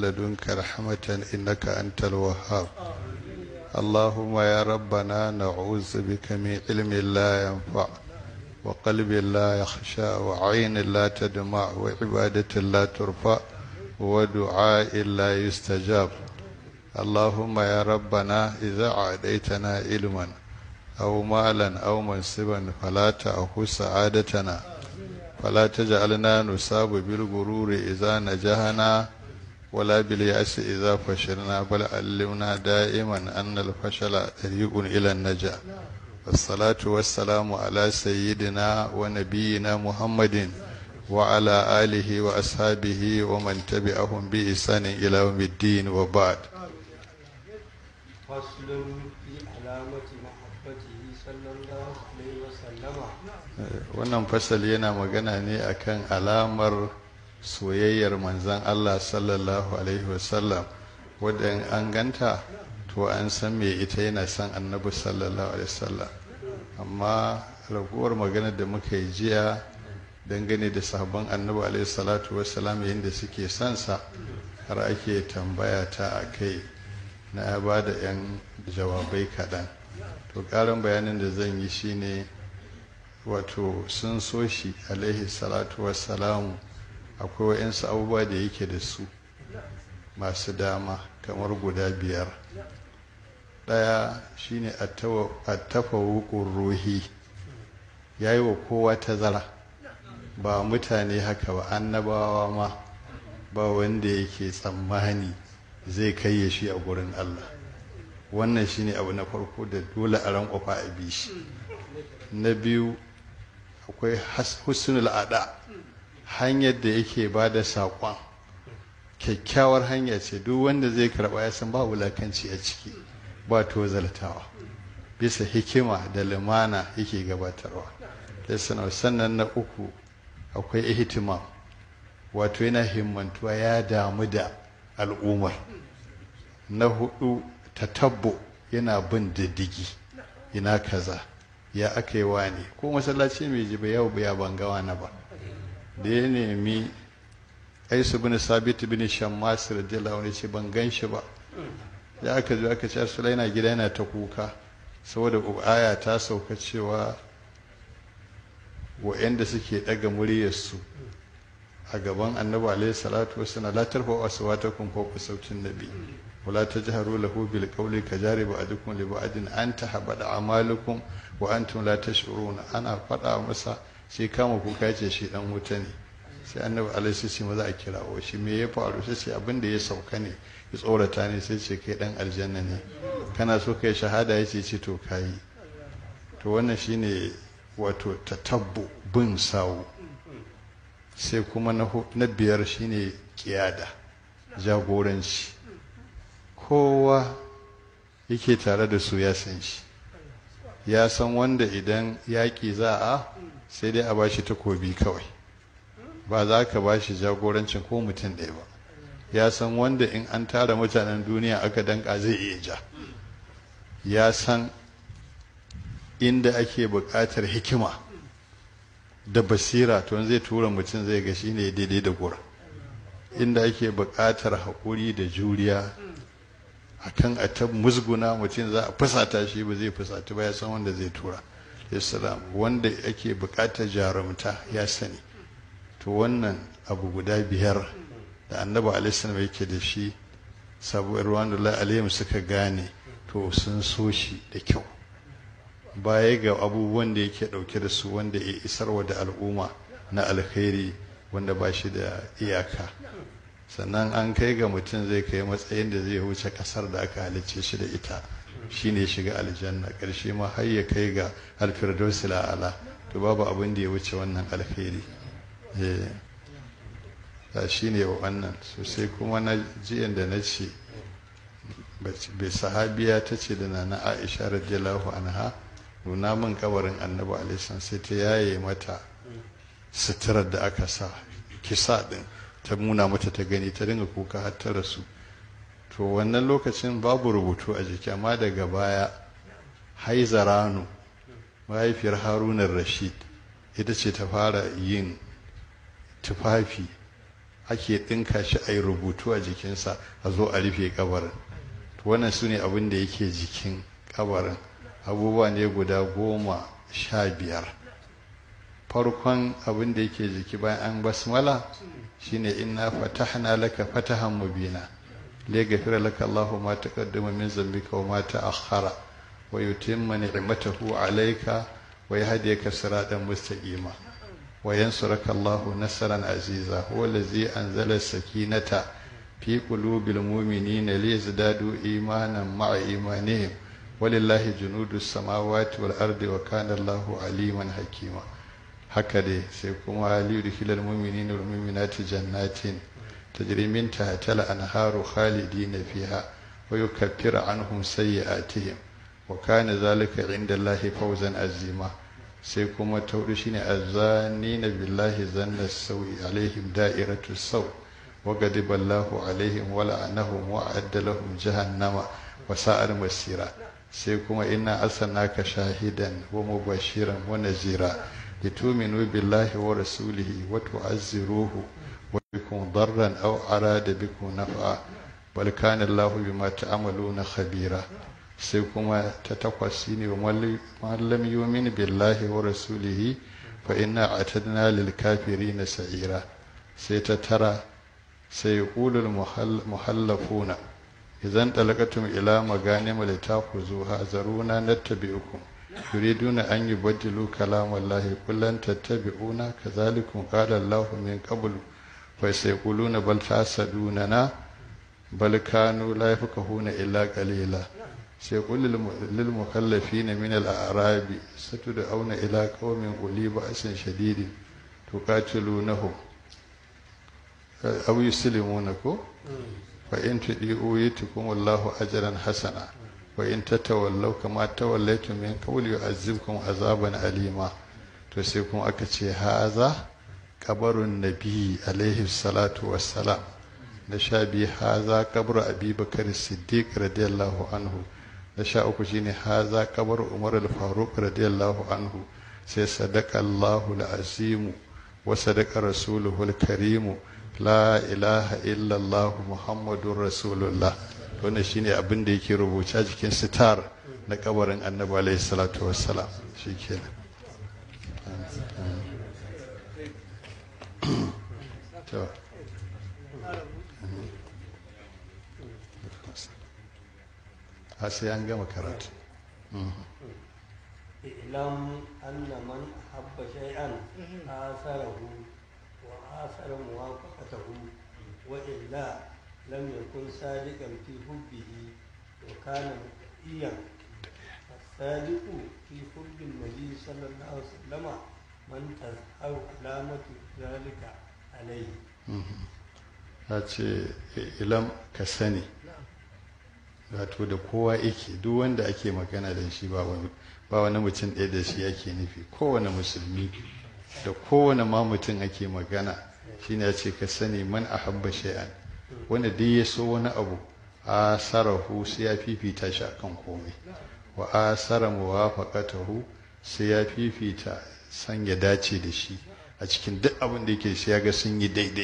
لدنك رحمة إنك أنت الوهاب اللهم يا ربنا نعوذ بك من علم لا ينفع وقلب لا يخشى وعين لا تدمع وعبادة لا ترفع ودعاء لا يستجاب اللهم يا ربنا إذا عاديتنا علما أو مالا أو منصبا فلا تأخذ سعادتنا فلا تجعلنا نصاب بالغرور إذا نجحنا ولا باليأس إذا فشلنا بل علمنا دائما أن الفشل طريق إلى النجاة والصلاة والسلام على سيدنا ونبينا محمد وعلى آله وأصحابه ومن تبعهم بإحسان إلى يوم الدين وبعد فصل في علامة محبته صلى الله عليه وسلم wannan fasali yana magana ne akan alamar soyayyar manzan Allah sallallahu alaihi wasallam wadda in an ganta to an san me ita yana son annabi sallallahu alaihi wasallam amma raguwar magana da muka yi jiya dangane da sahabban annabi alaihi salatu wasallam yadda suke son sa har ake tambaya ta a kai na ba da 'yan jawabai kaɗan to ƙarin bayanin da zan yi shine wato sun so shi alaihi salatu wassalamu akwai wa'insu abubuwa da yake da su masu dama kamar guda biyar ɗaya shine attafawuƙun ruhi ya yi wa kowa tazara ba mutane haka ba annabawa ma ba wanda yake tsammani zai kai ya shi a gurin Allah wannan shine abu na farko da dole a ran kwafa a bi shi na biyu akwai husnul ada hanyar da yake ba da saƙon kyakkyawar hanya ce duk wanda zai karɓa ya san ba wulakanci a ciki ba tozaltawa bisa hikima da limana yake gabatarwa sannan na uku akwai ihtimam wato yana himmantuwa ya damu da al'ummar na hudu tatabbo yana bin diddigi ina kaza ya aka yi wani ko masallaci mai jiba yau ya bangawa na ba da ya nemi aisu bin sabit bin shammas radiyallahu anhu ce ban gan shi ba ya aka zo aka ce sulai na gida yana ta kuka saboda aya ta sauka cewa wa'anda suke daga muryarsu a gaban annabi alaihi salatu wasallam la tarfa aswatakum fawqa sautin nabi wala tajharu lahu bil qawli kajari ba'dukum li ba'din an tahbada amalukum wa antum la tash'uruna ana fada masa sai kama kuka ce shi dan wuta ne sai annabi alaihi sai maza a kirawo shi me ya faru sai ce abin da ya sauka ne ya tsorata ne sai ce kai dan aljanna ne kana so kai shahada yace ce to kai to wannan shine wato tatabbu bin sawu sai kuma na biyar shine kiyada jagoranci kowa yake tare da su ya san shi ya san wanda idan yaƙi za a sai dai a bashi takobi kawai ba za ka bashi jagorancin ko mutum ɗaya ba ya san wanda in an tara mutanen duniya aka danka zai iya ja ya san inda ake buƙatar hikima da basira to zai tura mutum zai ga shine daidai da gura inda ake buƙatar haƙuri da juriya akan a ta musguna mutum za a fusata shi ba zai fusata ba ya san wanda zai tura islam wanda ake buƙatar jarumta ya sani to wannan abu guda biyar da annabi alaihi yake da shi sabuwar ruwan alaihim suka gane to sun so shi da kyau baya ga abubuwan da yake ɗauke da su wanda ya isarwa da al'umma na alkhairi wanda ba shi da iyaka sannan an kai ga mutum zai kai matsayin da zai wuce ƙasar da aka halicce shi da ita shine shiga aljanna ƙarshe ma har ya kai ga alfirdausi la'ala to babu abin da ya wuce wannan alkhairi eh shi ne wannan sosai kuma na jiyan da na ce bai sahabiya ta ce da nana aisha radiyallahu anha nuna min kabarin annabi alaihi sai ta yaye mata suturar da aka sa kisa din ta nuna mata ta gani ta dinga kuka har ta rasu to wannan lokacin babu rubutu a jiki amma daga baya haizaranu mahaifiyar harunan rashid ita ce ta fara yin tufafi ake ɗinka shi a yi rubutu a jikinsa a zo a rufe kabarin wannan su ne abin da yake jikin kabarin abubuwa ne guda goma sha biyar farkon abin da yake jiki bayan an basmala shine inna fatahna laka fatahan mubina liyaghfira laka Allahu ma taqaddama min dhanbika wa ma ta'akhkhara wa yutimma ni'matahu 'alayka wa yahdiyaka siratan mustaqima wa yansuraka Allahu nasran aziza huwa allazi anzala as-sakinata fi qulubil mu'minina liyazdadu imanan ma'a imanihim walillahi junudus samawati wal ardi wa kana Allahu aliman hakima haka dai sai kuma liyudkhilal mu'minina wal mu'minati jannatin tajri min tahtiha al-anharu khalidina fiha wa yukaffiru anhum sayyi'atihim wa kana zalika 'inda Allahi fawzan azima sai kuma taudu shine azanina billahi zanna sawi alaihim da'iratu saw wa ghadiba Allahu alaihim wa la'anahum wa a'adda lahum jahannama wa sa'ar masira sai kuma inna arsalnaka shahidan wa mubashiran wa nazira لتؤمنوا بالله ورسوله وتعزروه وبكم ضرا أو أراد بكم نفعا بل كان الله بما تعملون خبيرا سيكما تتقسيني ومن لم يؤمن بالله ورسوله فإنا اعتدنا للكافرين سعيرا سيتترى سيقول المحلفون إذا انطلقتم إلى مغانم لتأخذوها ذرونا نتبعكم يريدون أن يبدلوا كلام الله قل لن تتبعونا كذلكم قال الله من قبل فسيقولون بل تحسدوننا بل كانوا لا يفقهون إلا قليلا سيقول للمكلفين من الأعراب ستدعون إلى قوم أولي بأس شديد تقاتلونهم أو يسلمونكم فإن تدعوا يتكم الله أجرا حسنا وإن تتولوا كما توليتم من قول يعذبكم عذابا أليما تسيكم أكتشي هذا قبر النبي عليه الصلاة والسلام نشابي هذا قبر أبي بكر الصديق رضي الله عنه نشاء أكشيني هذا قبر عمر الفاروق رضي الله عنه سيصدق الله العظيم وصدق رسوله الكريم لا إله إلا الله محمد رسول الله wannan shine abin da yake rubuce a jikin sitar na kabarin annabi alaihi salatu wassalam shikenan to har sai an gama karatu اعلم أن من أحب شيئا آثره وآثر موافقته وإلا لم يكن صادقا في حبه وكان مؤيا الصادق في حب النبي صلى الله عليه وسلم من تظهر علامة ذلك عليه ta ce ilam ka sani wato da kowa yake duk wanda ake magana da shi ba wani mutum ɗaya da shi ake nufi kowane musulmi da kowane ma mutum ake magana shine ya ce ka sani man ahabba shay'an wanda dai ya so wani abu a sarahu sai ya fifita shi akan komai wa a sara muwafaqatahu sai ya fifita san ya dace da shi a cikin duk abin da yake sai ya ga sun yi daidai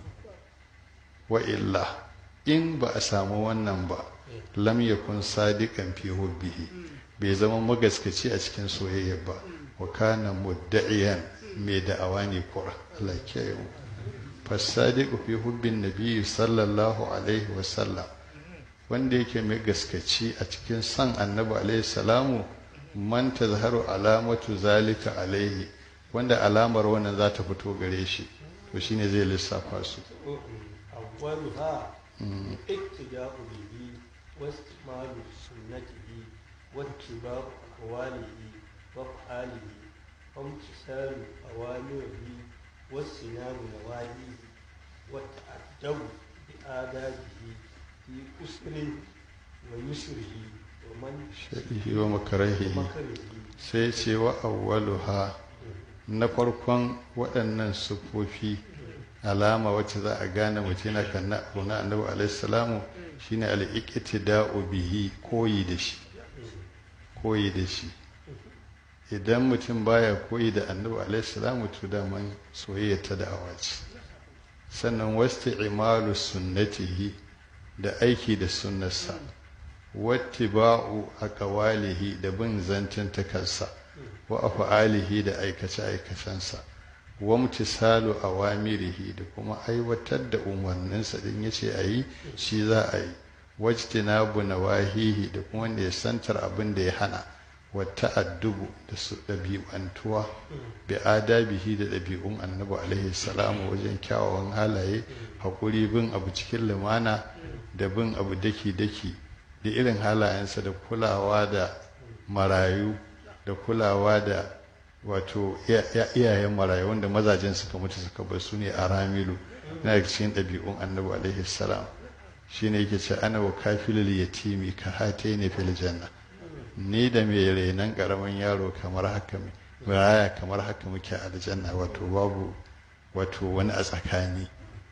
wa illa in ba a samu wannan ba lam yakun sadiqan fi hubbihi bai zama magaskaci a cikin soyayya ba wa kana mudda'iyan mai da'awa ne kura Allah ya kiyaye mu fasadiqu fi hubbin nabiyyi sallallahu alaihi wasallam wanda yake mai gaskaci a cikin san annabi alaihi salamu man tazharu alamatu zalika alaihi wanda alamar wannan za ta fito gare shi to shine zai lissafa su أولها اقتداء به واستعمال سنته واتباع أقواله وأفعاله وامتثال أوامره واجتناب نواهيه والتأدب بآدابه في أسر ويسره ومن shaɗihi wa makarahihi مكره sai ce wa awwaluha na farkon waɗannan sufofi alama wacce za a gane mutum yana kan na abu na annabi alaihi salamu shine al-iqtida'u bihi koyi da shi koyi da shi idan mutum baya koyi da annabi alaihi salamu to da man soyayya ta da'awa ce sannan wasta imalu sunnatihi da aiki da sunnarsa wattiba'u aqwalihi da bin zancin takarsa wa af'alihi da aikace aikacensa wa mutisalu awamirihi da kuma aiwatar da umarninsa din yace ayi shi za a yi wajtinabu nawahihi da kuma ne santar abin da ya hana wa ta'addubu da su ɗabi'antuwa bi adabihi da ɗabi'un annabi alaihi salamu wajen kyawawan halaye haƙuri bin abu cikin lumana da bin abu daki-daki da irin halayensa da kulawa da marayu da kulawa da wato iyayen marayu wanda mazajen suka mutu suka bar su ne a ramilu na daga cikin ɗabi'un annabi alaihi salam shine yake ce ana wa kafilul yatimi ka hate ne fil janna ni da mai renon karamin yaro kamar haka raya kamar haka muke a aljanna wato babu wato wani a tsakani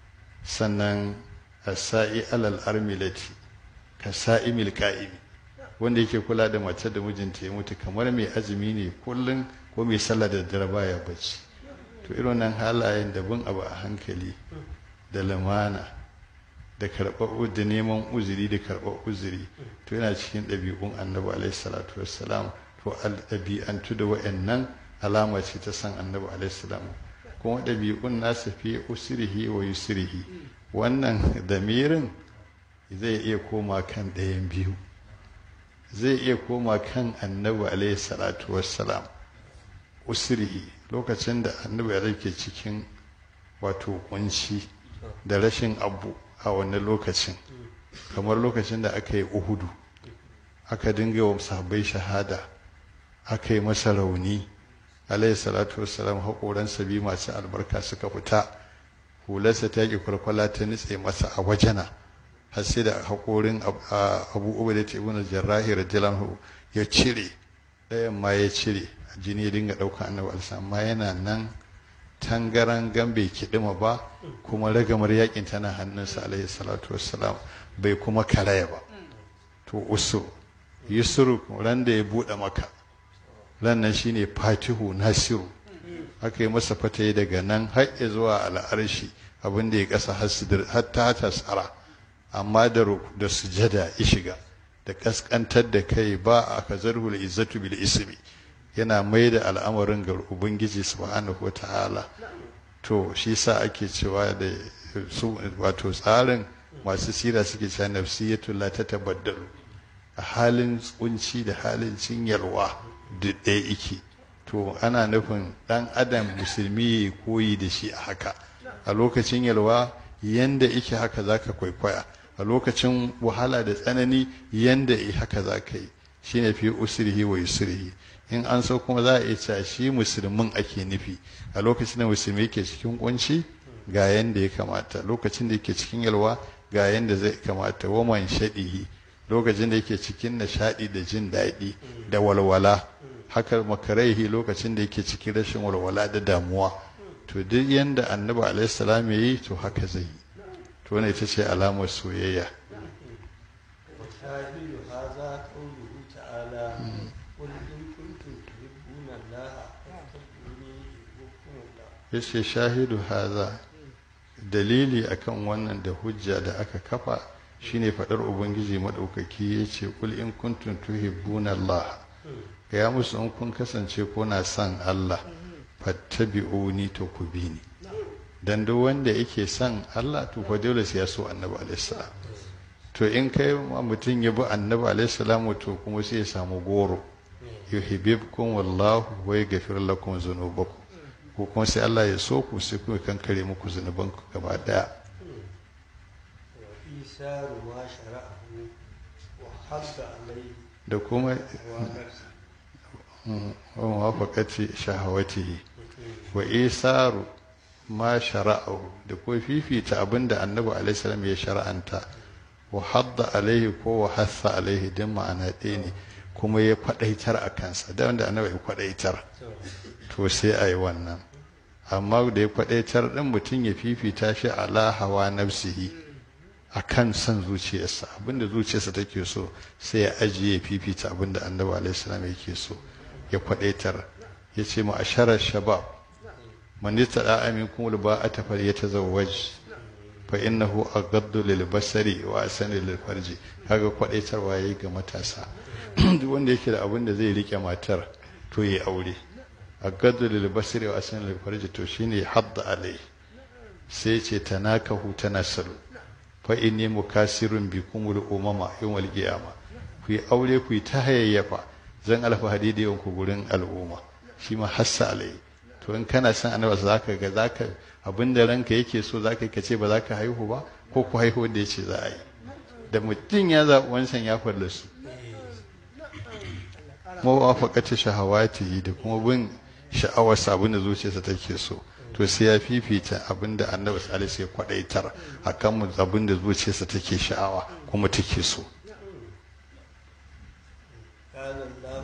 sannan asai alal armilati ka sa'imil qa'imi wanda yake kula da mace da mijinta ya mutu kamar mai azumi ne kullum ko mai sallah da dare baya bacci to irin nan halayen da bin abu a hankali da lamana da karɓar da neman uzuri da karɓar uzuri to yana cikin ɗabi'un annabi alaihi salatu wassalam to ɗabi'antu da wa'annan alama ce ta san annabi alaihi salam kuma ɗabi'un nasa fi usrihi wa yusrihi wannan damirin zai iya koma kan ɗayan biyu zai iya koma kan annabi alaihi salatu wassalam usrihi lokacin da annabi ya ke cikin wato kunci da rashin abu a wannan lokacin kamar lokacin da aka yi uhudu aka dinga wa sahabbai shahada aka yi masa rauni alayhi salatu wassalam haƙoransa biyu masu albarka suka fita hularsa ta ƙi kwalkwala ta nutse masa a wajena har sai da haƙorin abu uba da ibn jarrahi radiyallahu ya cire ɗayan ma ya cire jini ya dinga ɗauka annabi alisa amma yana nan tangaran gambe kiɗima ba kuma ragamar yakin tana hannunsa alaihi salatu wassalam bai kuma karaya ba to usu yusuru ran da ya buɗe maka ran nan shine fatihu nasiru aka yi masa fatayi daga nan har zuwa al'arshi abin da ya kasa har ta tasara amma da da sujada ya shiga da kaskantar da kai ba a kazarhul izzatu bil ismi yana mai da al'amarin ga ubangiji subhanahu wa ta'ala to shi sa ake cewa da su wato tsarin masu sira suke cewa nafsiyatu la ta tabaddalu a halin tsunci da halin cinyarwa da ɗaya iki to ana nufin ɗan adam musulmi ya koyi da shi a haka a lokacin yalwa yanda ike haka zaka kwaikwaya a lokacin wahala da tsanani yanda haka za ka yi shine fi usrihi wa yusrihi in an so kuma za a iya cewa shi musulmin ake nufi a lokacin da musulmi yake cikin kunci ga yanda ya kamata lokacin da yake cikin yalwa ga yanda zai kamata waman shaɗihi lokacin da yake cikin nishaɗi da jin daɗi da walwala haka makaraihi lokacin da yake cikin rashin walwala da damuwa to duk yanda annabi alaihi salam ya yi to haka zai yi to wannan ita ce alamar soyayya وشاهد هذا قوله تعالى قل إن كنتم تحبون الله فاتبعوني يحببكم الله yace shahidu haza dalili akan wannan da hujja da aka kafa shine fadar ubangiji madaukaki yace kul in kuntum tuhibbuna Allah ya musu in kun kasance kuna son Allah fattabi'uni to ku bi ni dan duk wanda yake son Allah to fa dole sai ya so Annabi alaihi salam to in kai mutum ya bi Annabi alaihi salam to kuma sai ya samu goro yuhibbukum wallahu wa yaghfir lakum dhunubakum ko kuma sai Allah ya so ku sai kuma kankare muku zunubanku gaba daya وإيثار ما شرعه وحض عليه da kuma ونفسه wa muwafaqati shahawatihi wa isaru ma shara'ahu da ko fifita abinda annabi alaihi salam ya shar'anta wa hadda alaihi ko wa hassa alaihi din ma'ana ɗaya ne kuma ya kwadaitar a kansa da wanda annabi ya kwadaitar to sai a yi wannan amma da ya kwadaitar ɗin mutum ya fifita shi ala hawa nafsihi a kan son zuciyarsa abinda zuciyarsa take so sai ya ajiye ya fifita abinda annabi alaihi salam yake so ya kwadaitar ya ce ma asharar shabab man yata da amin kuma ba a tafar ya tazawwaj fa innahu aghaddu lil basari wa asani lil farji kaga kwadaitarwa yayi ga matasa duk wanda yake da abin da zai rike matar to yi aure aghaddu lil basari wa asani lil farji to shine hadda alai sai ce tanakahu tanasalu fa inni mukasirun bikumul umama yawmal qiyama ku yi aure ku yi ta hayayyafa zan alfahari da yawan ku gurin al'umma shi ma hassa alai to in kana son annabi zaka ga zaka abinda ranka yake so zaka yi kace ba zaka haihu ba ko ku haihu da yace za a yi da mutum ya zaɓi wancan ya fallasu mawafaqati shahawati da kuma bin sha'awar abin da zuciyarsa take so to sai ya fifita abin da annabi salisu ya kwadaitar akan abin da zuciyarsa take sha'awa kuma take so قال الله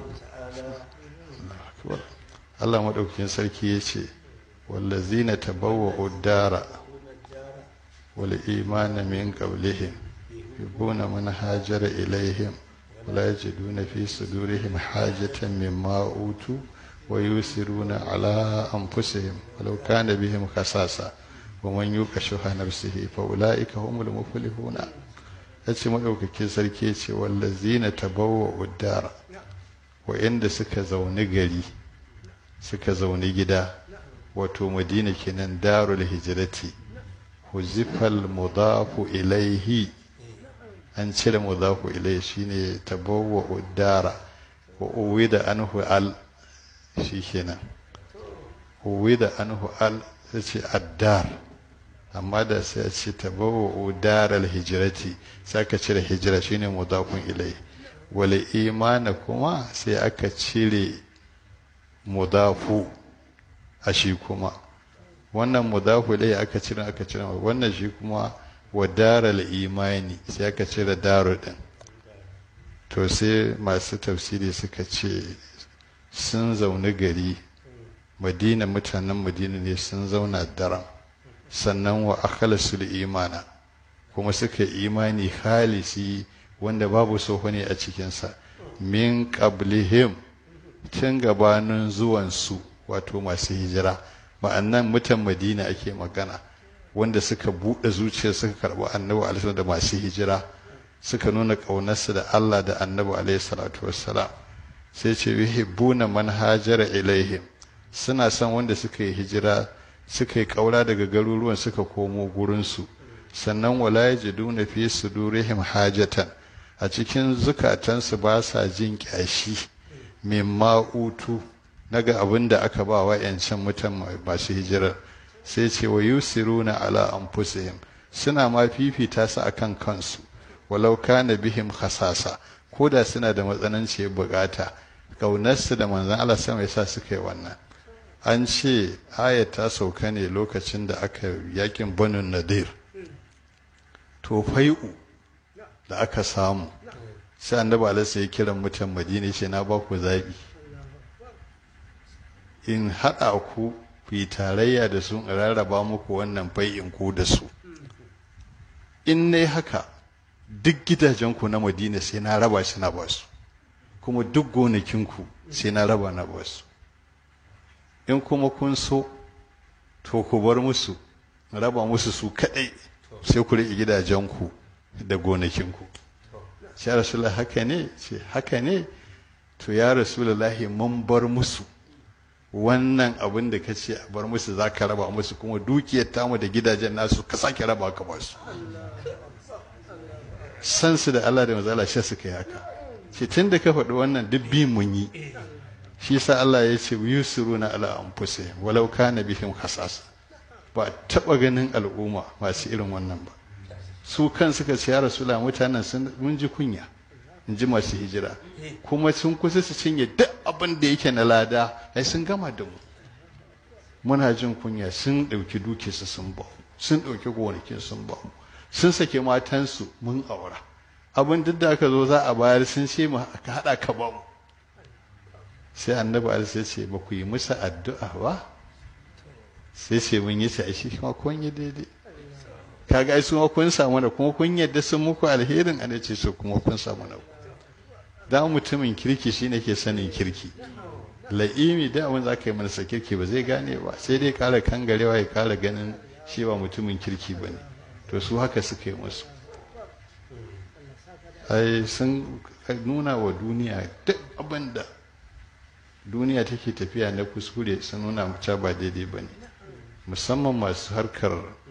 تعالى Allah maɗaukakin sarki ya ce wallazina tabawwa'u dara يقول الدار wal imana min qablihim yuhibbuna man hajara ilaihim ولا يجدون في صدورهم حاجة مما أوتوا ويؤثرون على أنفسهم ولو كان بهم خصاصة ومن يوق شح نفسه فأولئك هم المفلحون yace maɗaukakin sarki ce wallazina tabawwa uddara wa'inda suka zauni gari suka zauni gida wato madina kenan darul hijrati huzifal mudafu ilaihi an cire mudafu ilaihi shine tabawwa uddara wa uwida anhu al shi kenan uwida anhu al sai addar amma da sai a ce tabawwa daral hijrati sai aka cire hijira shine mudafun ilaihi wal imana kuma sai aka cire mudafu a shi kuma wannan mudafu ilaihi aka cire aka cire wannan shi kuma wa daral imani sai aka cire daru din to sai masu tafsiri suka ce sun zaune gari madina mutanen madina ne sun zauna daram sannan wa akhlasul imana kuma suka imani khalisi wanda babu soho ne a cikinsa min qablihim tun gabanin zuwansu wato masu hijira ma'annan mutan madina ake magana wanda suka buɗe zuciya suka karɓi annabi alaihi da masu hijira suka nuna ƙaunarsu da Allah da annabi alaihi salatu wassalam sai ce yuhibbuna man hajara ilaihim suna son wanda suka yi hijira suka yi ƙaura daga garuruwan suka komo gurinsu sannan wala yajiduna fi sudurihim hajatan a cikin zukatansu ba sa jin ƙyashi mimma utu naga abin da aka ba wa yancan mutan masu hijirar sai ce wa yusiruna ala anfusihim suna ma fifita su akan kansu walau kana bihim khasasa ko da suna da matsananciyar bukata kaunarsu da manzon Allah sama yasa suka yi wannan an ce ayat ta sauka ne lokacin da aka yakin banu nadir to fai'u da aka samu sai annabi alaihi ya kiran mutan madina ce na ba ku zabi in haɗa ku ku yi tarayya da su in rarraba muku wannan fai'in ku da su in ne haka duk gidajenku na madina sai na raba shi na basu kuma duk gonakinku sai na raba na basu in kuma kun so to ku bar musu raba musu su kadai sai ku riƙe gidajenku da gonakinku shi ya rasulullah haka ne ce haka ne to ya rasulullahi mun bar musu wannan abin da ka ce a bar musu za ka raba musu kuma dukiyar tamu da gidajen nasu ka sake raba ka ba su san su da Allah da mazala shi suka yi haka ce tun da ka faɗi wannan duk bi mun yi shi sa Allah ya ce yusiruna ala anfusihim walau kana bihim khasasa ba taba ganin al'umma masu irin wannan ba su kan suka ce ya rasula mutanen sun mun ji kunya in ji masu hijira kuma sun kusa su cinye duk abin da yake na lada ai sun gama da mu muna jin kunya sun ɗauki dukiyarsu sun ba sun ɗauki gonakin sun ba sun sake matansu mun aura abin duk da aka zo za a bayar sun ce mu ka haɗa ka ba mu sai annabi alisa ya ce ba ku yi musu addu'a ba sai ce mun yi sai shi kuma kun yi daidai kaga ai su ma kun samu da kuma kun yadda sun muku alherin ana ce su kuma kun samu na da mutumin kirki shine ke sanin kirki la'imi da abin za ka yi manasa kirki ba zai gane ba sai dai kara kangarewa ya kara ganin shi ba mutumin kirki ba ne to su haka suka yi musu ai sun nuna wa duniya duk abin da duniya take tafiya na kuskure sun nuna mace ba daidai ba ne musamman masu harkar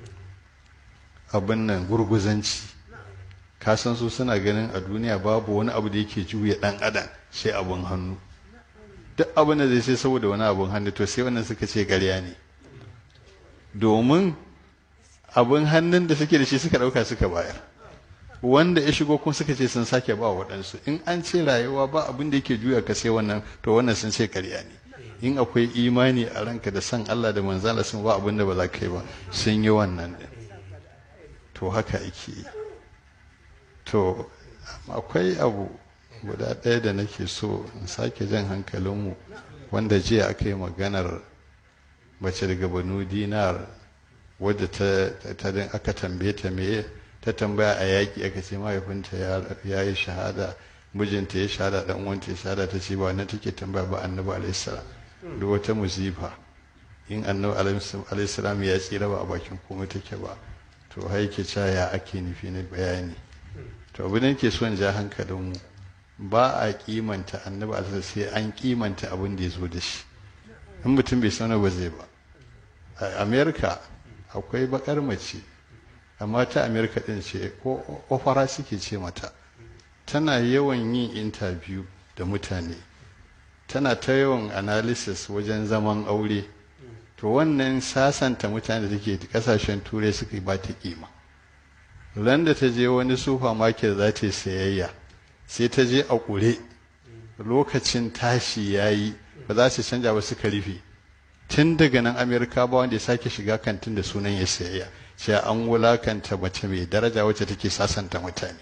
abin nan gurguzanci kasan su suna ganin a duniya babu wani abu da yake juya dan adam sai abin hannu duk abin da zai sai saboda wani abin hannu to sai wannan suka ce ƙarya ne domin abin hannun da suke da shi suka ɗauka suka bayar wanda ya shigo kuma suka ce sun sake ba waɗansu in an ce rayuwa ba abin da yake juya ka sai wannan to wannan sun ce ƙarya ne in akwai imani a ranka da san Allah da manzala sun ba abin da ba za ka yi ba sun yi wannan din to haka ake yi to akwai abu guda ɗaya da nake so in sake jan hankalinmu wanda jiya aka yi maganar mace daga banu dinar wadda ta aka tambaye ta meye ta tambaya a yaƙi aka ce mahaifinta ya yi shahada mijinta ya shahada dan uwanta ya shahada ta ce ba wannan take tambaya ba annabi alaihi salam duk wata musifa in annabi alaihi salam ya tsira ba a bakin komai take ba to haike cewa ya ake nufi na bayani to abin da nake so in ja hankalinmu ba a kimanta annabi alaihi sai an kimanta abin da ya zo da shi in mutum bai sanar ba zai ba a america akwai bakar mace amma ta america din ce ko ofara suke ce mata tana yawan yin interview da mutane tana ta yawan analysis wajen zaman aure to wannan sasanta mutane da take kasashen turai suka ba ta kima ran da ta je wani supermarket za ta yi sayayya sai ta je a ƙure lokacin tashi ya yi ba za su canja ba suka rufe tun daga nan amerika ba wanda ya sake shiga kantin da sunan ya sayayya sai an wulakanta mace mai daraja wacce take sasanta mutane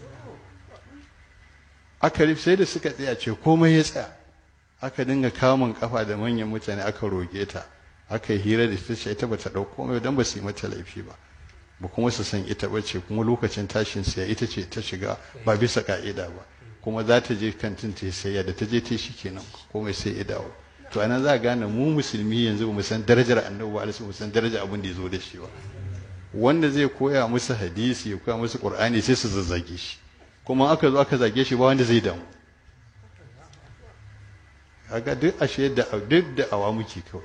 aka rufe sai da suka tsaya ce komai ya tsaya aka dinga kamun kafa da manyan mutane aka roge ta aka yi hira da ita ce ita bata ɗau komai don ba su yi mata laifi ba ba kuma su san ita bace kuma lokacin tashin siya ita ce ta shiga ba bisa ka'ida ba kuma za ta je kantin ta sayya da ta je ta shi kenan komai sai ya dawo to anan za a gane mu musulmi yanzu ba mu san darajar annabi ba mu san darajar abin da ya zo da shi ba wanda zai koya musu hadisi ya koya musu qur'ani sai su zazzage shi kuma aka zo aka zage shi ba wanda zai damu kaga duk ashe da duk da awa muke kawai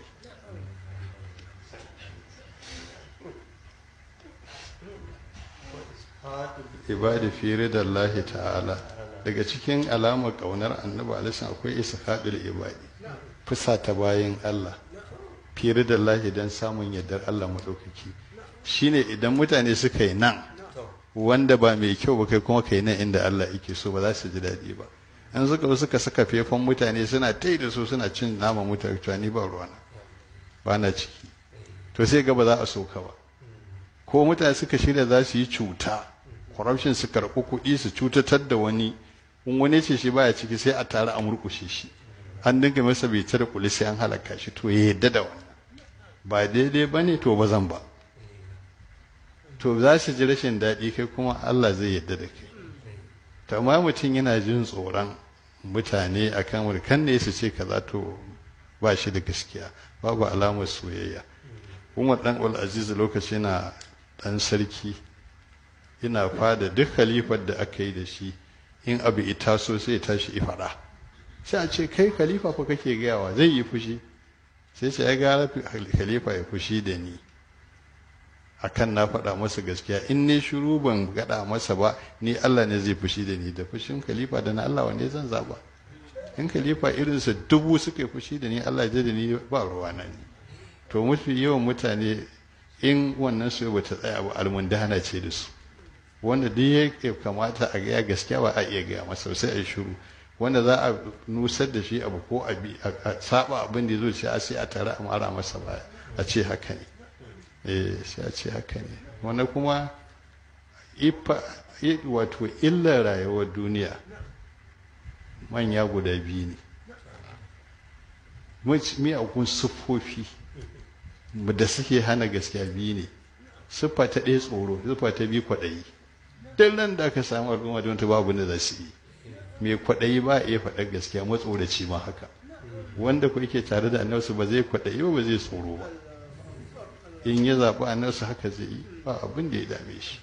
ibadi fi ridallahi ta'ala daga cikin alamar kaunar annabi alaihi akwai ishaqul ibadi fusa ta bayin Allah fi ridallahi dan samun yardar Allah madaukaki shine idan mutane suka yi nan wanda ba mai kyau ba kai kuma kai nan inda Allah yake so ba za su ji daɗi ba in suka zo suka saka fefan mutane suna tai da su suna cin nama mutane to ni ba ruwana ba na ciki to sai ga ba za a so ka ba ko mutane suka shirya za su yi cuta corruption su karɓi kuɗi su cutatar da wani in wani ce shi baya ciki sai a tare a murƙushe shi an dinga masa bai da kuli sai an halaka shi to ya yadda da wannan ba daidai ba ne to ba zan ba to za su ji rashin daɗi kai kuma Allah zai yadda da kai to amma mutum yana jin tsoron mutane akan wurkan ne su ce kaza to ba shi da gaskiya babu alamar soyayya umar dan ul aziz lokaci na dan sarki ina fada duk khalifar da aka yi da shi in abu ita so sai tashi ifada sai a ce kai khalifa fa kake gayawa zai yi fushi sai ce ya gara khalifa ya fushi da ni akan na faɗa masa gaskiya in ne shiru ban gaɗa masa ba ni Allah ne zai fushi da ni da fushin khalifa da na Allah wanda zan zaba in khalifa irinsa dubu suka yi fushi da ni Allah ya da ni ba ruwa na ni to mafi yawan mutane in wannan su ba ta tsaya ba almundana ce da su wanda duk ya kamata a gaya gaskiya ba a iya gaya masa sai a shiru wanda za a nusar da shi abu ko a saba abin da ya zo sai a sai a tare a mara masa baya a ce haka ne eh sai a ce haka ne wanda kuma ifa wato illar rayuwar duniya manya guda biyu ne miyagun siffofi da suke hana gaskiya biyu ne siffa ta ɗaya tsoro siffa ta biyu kwaɗayi duk nan da aka samu al'umma don ta babu da za su yi mai kwaɗayi ba iya faɗar gaskiya matsoraci ma haka wanda ku yake tare da annabi ba zai kwaɗayi ba ba zai tsoro ba in ya zaɓi annarsa haka zai yi ba abin da ya dame shi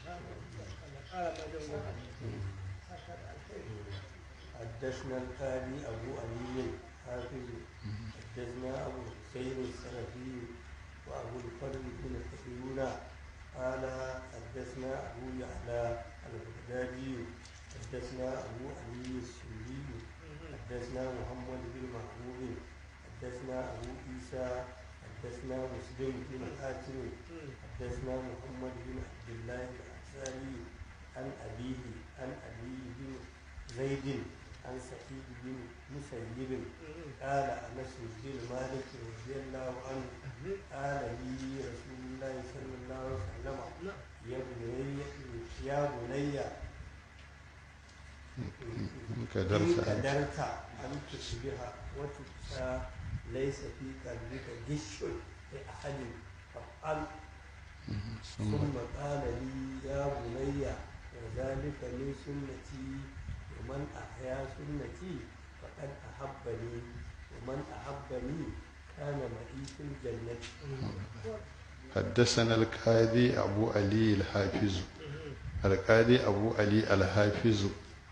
حدثنا القاضي أبو علي حافظ حدثنا أبو حسين السلفي وأبو الفضل بن كثيرون قال حدثنا أبو يعلى البغدادي حدثنا أبو علي السوري حدثنا محمد بن محبوب حدثنا أبو عيسى حدثنا مسلم بن حاتم حدثنا محمد بن عبد الله الأنصاري عن أبيه عن أبي بن زيد عن سعيد بن مسيب قال أنس بن مالك رضي الله عنه قال لي رسول الله صلى الله عليه وسلم يا بني يا بني ka إن darsa قدرت أن تصبح وتقسى ليس في قلبك غش لأحد فافعل ثم قال لي يا بني وذلك من سنتي ومن أحيا سنتي فقد أحبني ومن أحبني كان معي في الجنة حدثنا القاضي أبو علي الحافظ القاضي أبو علي الحافظ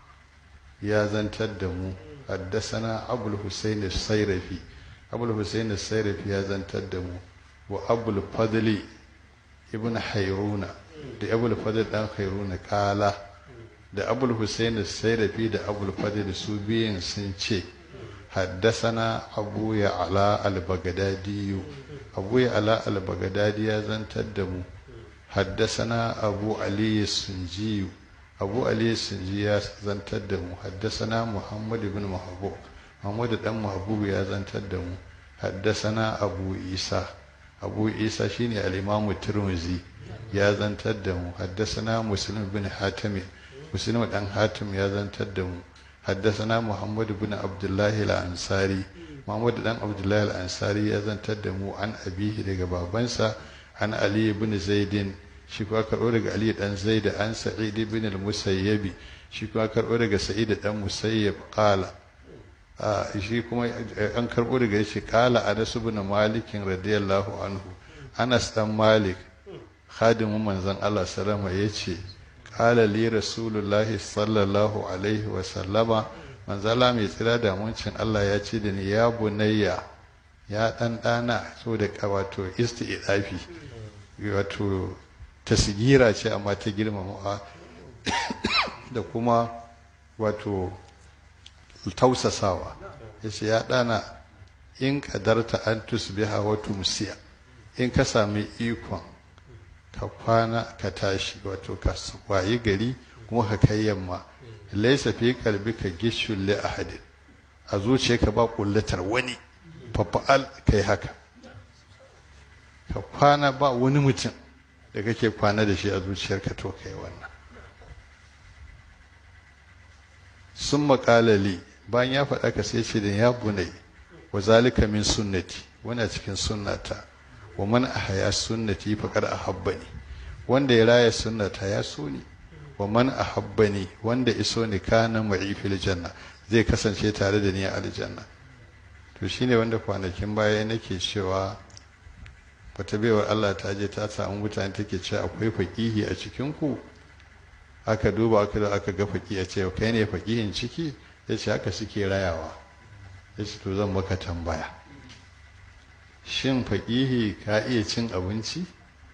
يا زنتر دمو حدثنا أبو الحسين السيرفي أبو الحسين السيرفي يا زنتر دمو وأبو الفضل ابن حيرون da abul fadl dan khairuna kala da abul husain sairafi da abul fadl su biyun sun ce haddasana abu ya ala al-bagdadi abu ya ala al-bagdadi ya zantar da mu haddasana abu ali sunji abu ali sunji ya zantar da mu haddasana muhammad ibn mahbub muhammad dan mahbub ya zantar da mu haddasana abu isa abu isa shine al-imamu tirmidhi ya zantar da mu haddasana muslim bin hatim muslim dan hatim ya zantar da mu haddasana muhammad bin abdullahi al-ansari muhammad dan abdullahi al-ansari ya zantar da mu an abihi daga babansa an ali bin zaidin shi kuwa karɓo daga ali dan zaid an sa'id bin al-musayyabi shi kuwa karɓo daga sa'id dan musayyab qala a shi kuma an karɓo daga yace qala anas bin malikin radiyallahu anhu anas dan malik khadimin manzon Allah salama ya ce ƙala li rasulullahi sallallahu alaihi wa sallama manzala mai tsira da muncin Allah ya ce da ni ya bunayya ya ɗan ɗana so da wato isti'afi wato tasgira ce amma ta girmama da kuma wato tausasawa ya ce ya ɗana in ƙadarta an tusbiha wa tumsiya in ka sami ikon ka kwana ka tashi wato ka wayi gari kuma ka kai yamma laisa fi kalbi ka gishul li ahadin a zuciyarka ba kullatar wani fafa'al kai haka ka kwana ba wani mutum da kake kwana da shi a zuciyarka to kai wannan sun makalali bayan ya faɗa ka sai ce da ya bunai wa zalika min sunnati wani cikin sunnata wa man ahya sunnati faqad ahabbani wanda ya raya sunnata ya so ni wa man ahabbani wanda iso ni kana ma'i fil janna zai kasance tare da ni a aljanna to shine wanda kwanakin baya nake cewa wata baiwar Allah ta je ta samu mutane take cewa akwai faqihi a cikin ku aka duba aka da aka ga faqi a ce kai ne faqihin ciki yace haka suke rayawa yace to zan maka tambaya shin faƙihi ka iya cin abinci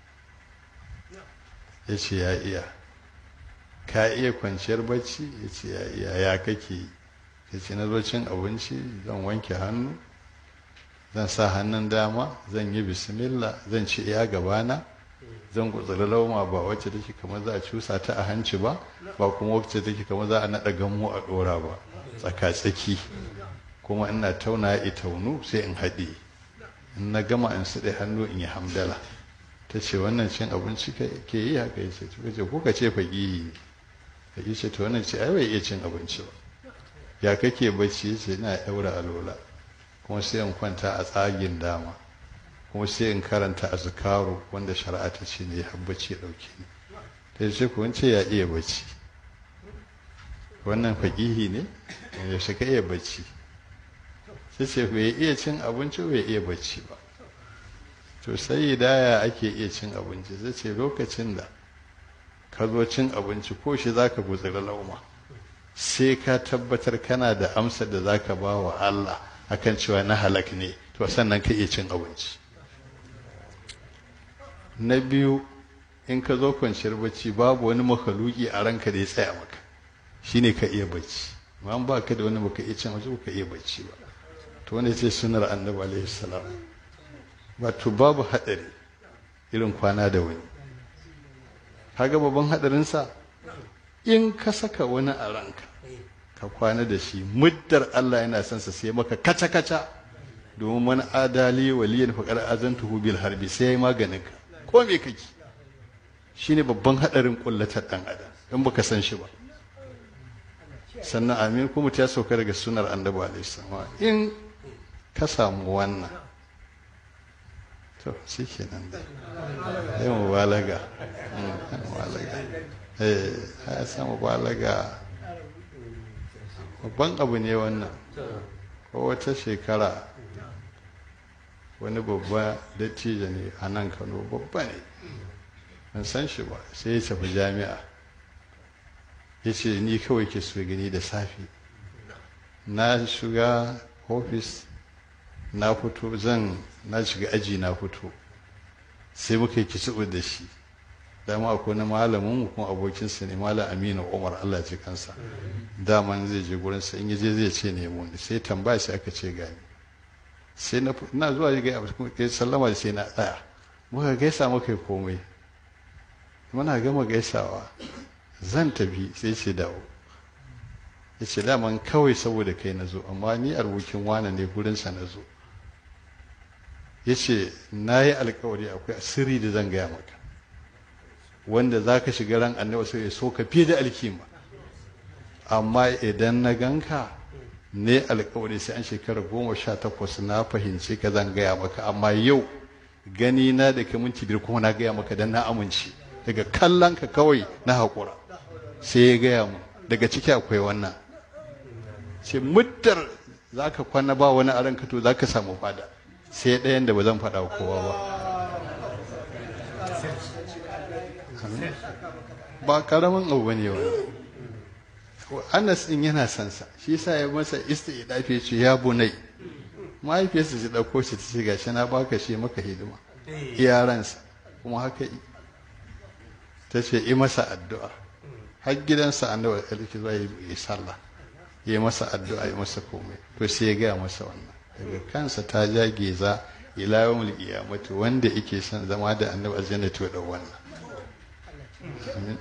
ya ce ya iya ka iya kwanciyar bacci ya ce ya iya ya kake ya ce na zo cin abinci zan wanke hannu zan sa hannun dama zan yi bismillah zan ci iya gabana zan gutsuri lauma ba wacce take kamar za a cusa ta a hanci ba ba kuma wacce take kamar za a naɗa gamo a ɗora ba tsaka-tsaki kuma ina tauna ya taunu sai in haɗe in na gama in suɗe hannu in yi hamdala ta ce wannan cin abinci ke yi haka ya ce ta ce kuka ce faƙi faƙi ce ta wannan ce ai bai iya cin abinci ba ya kake bacci ya ce ina ɗaura alola kuma sai in kwanta a tsagin dama kuma sai in karanta azkaru wanda shari'a ta ce ne ya bacci ya ɗauke ni ta ce ku wance ya iya bacci wannan faƙihi ne yaushe ka iya bacci sai ce bai iya cin abinci bai iya bacci ba to sai hidaya ake iya cin abinci zai ce lokacin da ka zo cin abinci ko shi za ka gutsiri lauma sai ka tabbatar kana da amsa da za ka ba wa Allah akan cewa na halak ne to sannan ka iya cin abinci na biyu in ka zo kwanciyar bacci babu wani makaluki a ranka da ya tsaya maka shine ka iya bacci amma ba ka da wani baka iya cin abinci ka iya bacci ba to wani ce sunar annabi alaihi salam wato babu hadari irin kwana da wani kaga babban hadarinsa in ka saka wani a ranka ka kwana da shi muddar Allah yana son sa sai maka kaca kaca domin man adali waliyan faqar azantuhu bil harbi sai yayi maganin ka ko me kake shine babban hadarin kullatar dan adam in baka san shi ba sannan amin kuma ta sauka daga sunar annabi alaihi salam in ka samu wannan to shi kenan da yin mubalaga mubalaga eh ya samu mubalaga babban abu ne wannan ko wata shekara wani babba dattijo ne a nan kano babba ne ban san shi ba sai ya tafi jami'a ya ce ni kawai ke so gani da safe na shiga ofis na fito zan na shiga aji na fito sai muka yi kitso da shi dama akwai na malamin mu kuma abokinsa ne malam aminu umar allah ce kansa daman zai je gurinsa in je zai ce nemo ni sai tambaya sai aka ce gani sai na ina zuwa ga ya sallama sai na tsaya muka gaisa muka yi komai muna gama gaisawa zan tafi sai ce dawo ya ce daman kawai saboda kai na zo amma ni abokin wane ne gurinsa na zo ya ce na yi alkawari akwai sirri da zan gaya maka wanda za ka shiga ran annabi sai ya so ka fiye da alkima amma idan na ganka ne alkawari sai an shekara goma sha takwas na fahimci ka zan gaya maka amma yau gani na da ka minti biyar kuma na gaya maka dan na amince daga kallon ka kawai na haƙura sai ya gaya mu daga ciki akwai wannan ce muddar za ka kwana ba wani a ranka to za ka samu fada sai ɗayan da ba zan faɗa kowa ba ba karamin abu ne wani anas din yana son sa shi yasa ya masa istidafi ce ya bunai mahaifiyarsa ta dauko shi ta ce gashi na baka shi maka hidima iyaransa kuma haka yi ta ce yi masa addu'a har gidansa annabi alki zuwa yi sallah yi masa addu'a yi masa komai to sai ya gaya masa wannan daga kansa ta ja geza ila yawmul qiyamati wanda yake son zama da annabi aljanna to da wannan amin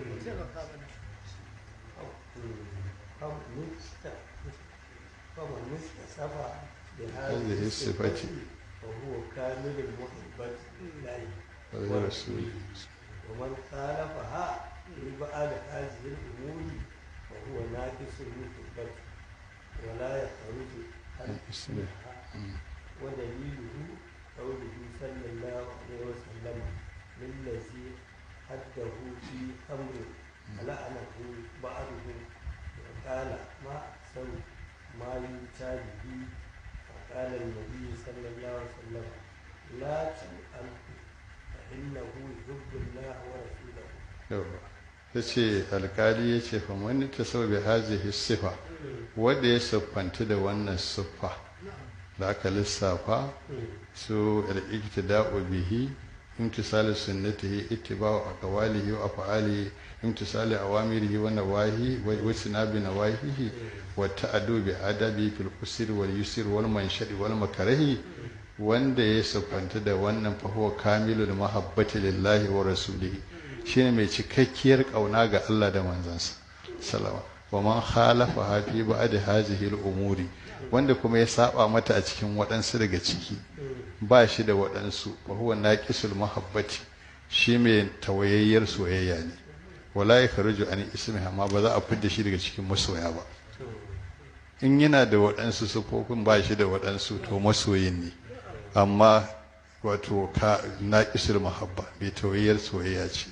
فمن استصف هذه الصفة وهو كامل المحبة لله ولرسوله ومن خالفها في بعض هذه الأمور فهو ناقص المحبة ولا يخرج عن اسمها ودليله قوله صلى الله عليه وسلم للذي حده في أمر فلعنه بعضهم وقال ما أحسن ما يؤتى به فقال النبي صلى الله عليه وسلم لا تسأله فإنه يحب الله ورسوله yawa ta ce alkali ya ce fa wani ta sau bi hazihi sifa wanda ya siffanta da wannan siffa da aka lissafa su al-iktida'u bihi imtisalu sunnatihi ittiba'u aqwalihi wa af'alihi imtisalu awamirihi wa nawahi wa sinabi nawahihi wa ta'addu bi adabi fil usri wal yusri wal manshadi wal makarahi wanda ya siffanta da wannan fa huwa kamilul mahabbati lillahi wa rasulihi shine mai cikakkiyar kauna ga Allah da manzansa salama wa man khalafa hafi ba'd hazihi al-umuri wanda kuma ya saba mata a cikin waɗansu daga ciki ba shi da waɗansu wa huwa naqisul mahabbati shi mai tawayayyar soyayya ne wala yakhruju an ismi amma ba za a fidda shi daga cikin masoya ba in yana da waɗansu sufofin ba shi da waɗansu to masoyin ne amma wato ka naqisul mahabba mai tawayayyar soyayya ce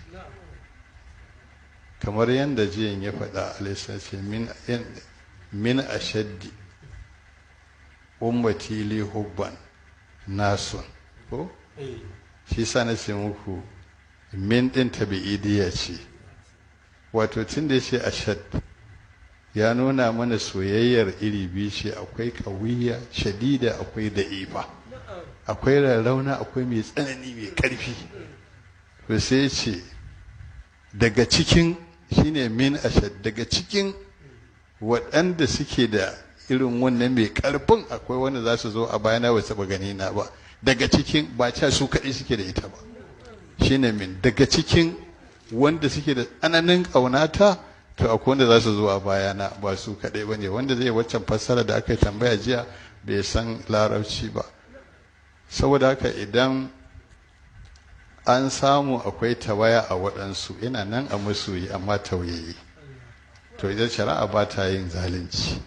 kamar yadda jiyan ya faɗa alaisa ce min ashaddi ummati li hubban nasun ko eh shi sa na ce muku min ɗin tabi'idiyya ce wato tun da ya ce ashad ya nuna mana soyayyar iri biyu ce akwai ƙawiyya shadida akwai da'ifa akwai rarrauna akwai mai tsanani mai ƙarfi to sai ce daga cikin shine min ashad daga cikin waɗanda suke da irin wannan mai ƙarfin akwai wanda za su zo a bayana ba taɓa gani na ba daga cikin ba ca su kaɗai suke da ita ba shine min daga cikin wanda suke da tsananin ƙaunata to akwai wanda za su zo a bayana ba su kaɗai ba ne wanda zai waccan fassara da aka yi tambaya jiya bai san larabci ba saboda haka idan an samu akwai tawaya a waɗansu ina nan a masoyi amma tauyayi to idan shari'a ba ta yin zalunci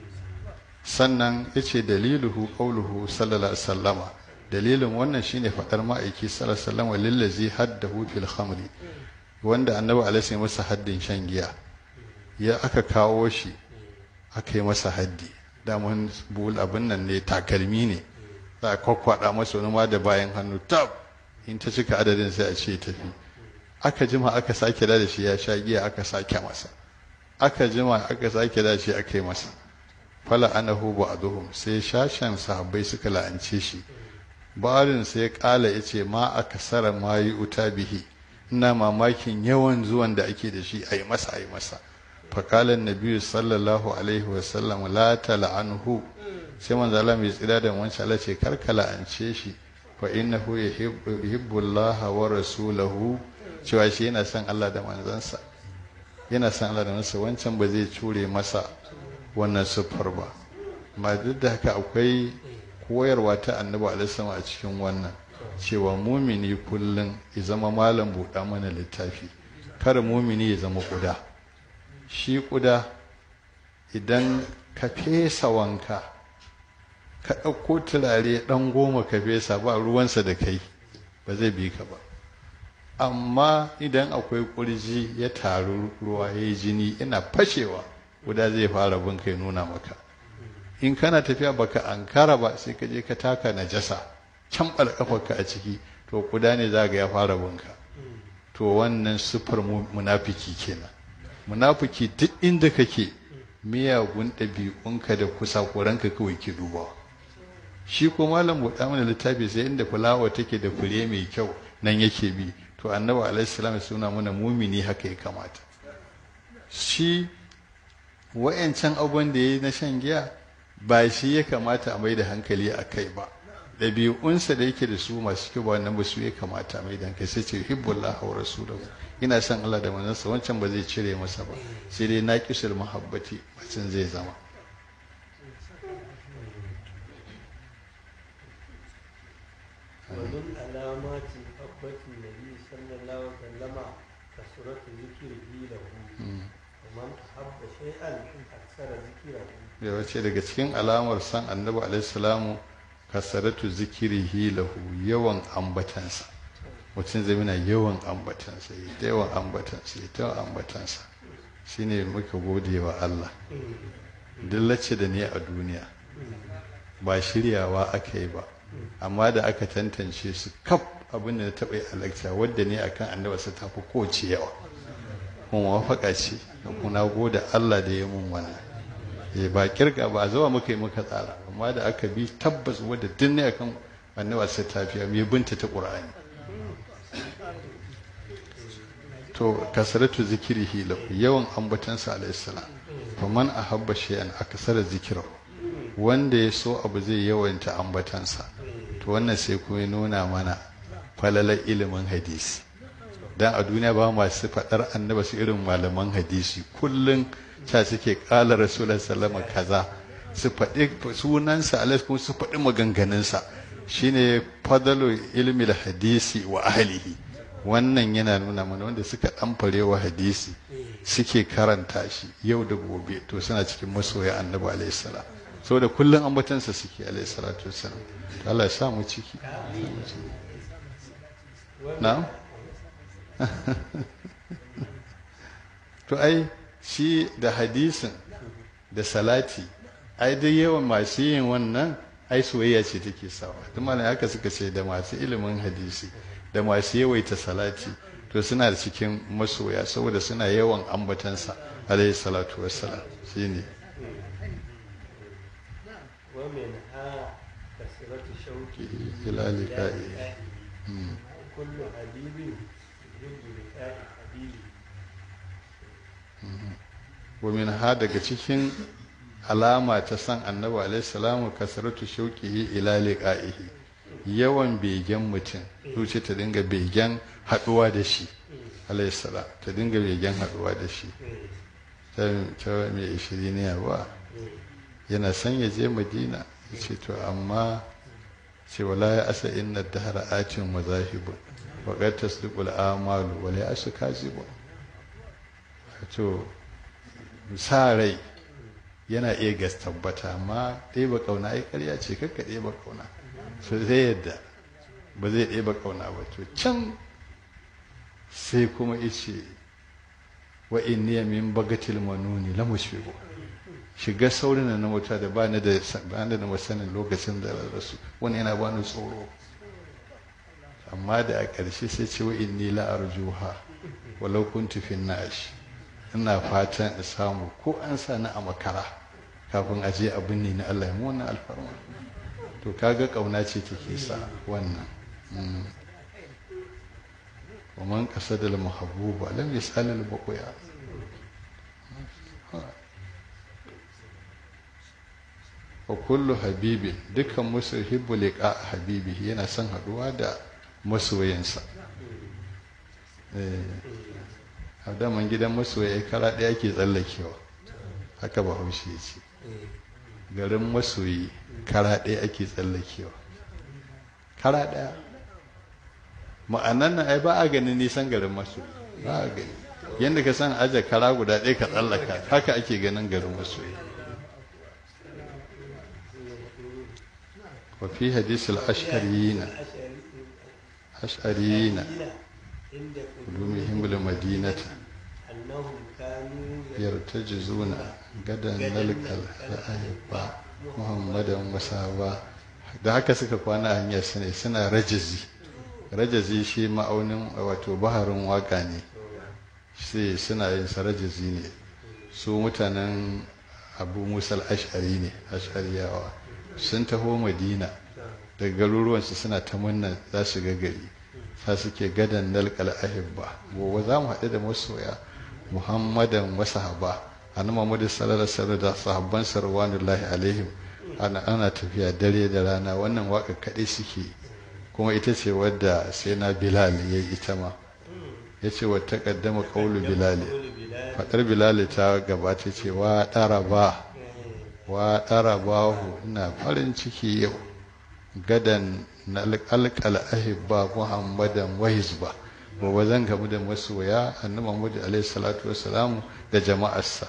sannan ya ce daliluhu ƙauluhu sallallahu alaihi wasallama dalilin wannan shine faɗar ma'aiki sallallahu alaihi wasallama lillazi haddahu fil khamri wanda annabi alaihi masa haddin shan giya ya aka kawo shi aka yi masa haddi daman bul abin nan ne takalmi ne za a kwakwada masa wani ma da bayan hannu tab in ta cika adadin sai a ce tafi aka jima aka sake da shi ya sha giya aka sake masa aka jima aka sake da shi aka yi masa fala anahu ba'dhum sai shashan sahabbai suka la'ance shi barin sai ya kala yace ma akasara ma yi uta bihi ina mamakin yawan zuwan da ake da shi ayi masa ayi masa fakalan nabi sallallahu alaihi wa sallam la tal'anhu sai manzo Allah mai tsira da wancan Allah ce karka la'ance shi fa innahu yuhibbu Allah wa rasulahu cewa shi yana son Allah da manzansa yana son Allah da manzansa wancan ba zai cure masa wannan siffar ba amma duk da haka akwai koyarwa ta annabi alaihi a cikin wannan cewa mumini kullum ya zama malam buɗa mana littafi kar mumini ya zama kuda shi kuda idan ka fesa wanka ka ɗauko turare ɗan goma ka fesa ba ruwansa da kai ba zai bi ka ba amma idan akwai ƙurji ya taru ruwa ya yi jini ina fashewa guda zai fara bin kai nuna maka in kana tafiya baka ankara ba sai ka je ka taka najasa can kafarka a ciki to kuda ne za ga ya fara binka to wannan siffar munafiki kenan munafiki duk inda kake miyagun ɗabi'unka da kusa koranka kawai ke dubawa shi ko malam buɗa mana littafi sai inda fulawa take da fure mai kyau nan yake bi to annabi alaihi salam suna mana mumini haka ya kamata shi wa'yancan abubuwan da ya yi na shan giya ba shi ya kamata a mai da hankali a kai ba ɗabi'unsa da yake da su masu kyau ba wannan ba su ya kamata a mai da hankali sai ce hibbullah wa rasulahu ina son Allah da manzansa wancan ba zai cire masa ba sai dai naqisul muhabbati mutum zai zama ومن علامات محبة النبي صلى الله عليه وسلم كثرة ذكره له ومن أحب شيئا أكثر ذكره ya wace daga cikin alamar san annabi alaihissalamu kasaratu zikirihi lahu yawan ambatansa mutum zai mina yawan ambatansa ya ta yawan ambatansa ya ta yawan ambatansa shine muka gode wa Allah dillace da ne a duniya ba shiryawa aka yi ba amma da aka tantance su kaf abin da na taɓa yi a lecture wadda ne akan annabi sa tafi kowace yawa kuma wafaka ce kuma gode Allah da ya mun wannan eh ba kirga ba zuwa muka yi muka tsara amma da aka bi tabbas wadda duk ne akan annabi sa tafiya mai binta ta qur'ani to kasaratu zikirihi lahu yawan ambatansa alayhi salam fa man ahabba shay'an akasara zikrahu wanda ya so abu zai yawanta ambatansa to wannan sai kuma ya nuna mana falalar ilimin hadisi dan a duniya ba masu faɗar annaba su irin malaman hadisi kullum ta suke ƙala rasulun sallama kaza su faɗi sunansa alaihi kuma su faɗi maganganunsa shine fadalu ilmi hadisi wa ahlihi wannan yana nuna mana wanda suka ɗamfare wa hadisi suke karanta shi yau da gobe to suna cikin masoya annabi alaihi salam saboda kullum ambatansa suke alaihi salatu wassalam to Allah ya sa mu ciki na'am to ai shi da hadisin da salati ai dai yawan masu yin wannan ai soyayya ce take sawa duk malam haka suka ce da masu ilimin hadisi da masu yawaita salati to suna da cikin masoya saboda suna yawan ambatansa alaihi salatu wassalam shine ومنها كثرة شوقه إلى لقائه. مم. كل حبيب يحب لقاء حبيبه ومن ha daga cikin alama ta san annabi alaihi salamu kasaratu shauqihi ila liqa'ihi yawan begen mutum zuci ta dinga begen haduwa da shi alaihi salam ta dinga begen haduwa da shi ta ta mai ishiriniya ba yana son ya je madina ya ce to amma ce wala ya asa inna dahara atin wa zahibun wa qad tasdiqul amalu wala ya asu kazibun to sa rai yana iya gas tabbata amma ɗeba ƙauna ai ƙarya ce kakka ɗeba ƙauna so zai yadda ba zai ɗeba ƙauna ba to can sai kuma ice wa inni min bagatil manuni la mushfiqu shiga saurin na wuta da bani da bani da masanin lokacin da rasu wani yana bani tsoro amma da a ƙarshe sai ce wa inni la arjuha walau kuntu fi nash ina fatan in samu ko an sa ni a makara kafin a je abin ne na Allah ya mu wannan alfarma to kaga kauna ce take sa wannan ومن قصد المحبوب لم يسأل البقيا وكل حبيب dukkan musulhibbu liqa habibi yana son haduwa da masoyinsa eh daman gidan masoyi kara ɗaya ke tsallakewa haka ba haushi ya ce garin masoyi kara ɗaya ake tsallakewa kara ɗaya ma'anan nan ai ba a ganin nisan garin masoyi ba a gani yadda ka san aje kara guda ɗaya ka tsallaka haka ake ganin garin masoyi wa fi hadisul ash'ariyina ash'ariyina عند قدومهم بالمدينة أنهم كانوا يرتجزون غدا نلقى الأحبة محمدا وصحابة da haka suka kwana a hanyar su ne suna rajazi rajazi shi ma'aunin wato baharin waka ne sai suna yin sa rajazi ne su mutanen abu musal ash'ari ne ash'ariyawa sun taho madina daga garuruwansu suna ta munna za su ga gari ta suke gadan nalkal ahibba gobe za mu haɗu da masoya muhammadan wa sahaba annabi muhammad sallallahu alaihi da sahabban sarwanullahi alaihim ana ana tafiya dare da rana wannan waka kaɗai suke kuma ita ce wadda sai na bilal ya yi ita ma ya ce wa taqaddama qawlu bilal faɗar bilal ta gabata ce wa ɗaraba wa ɗarabahu ina farin ciki yau gadan na alƙal ahibba muhammadan wa hizba gobe zan gamu da masoya annabi muhammad alaihi salatu wassalamu da jama'arsa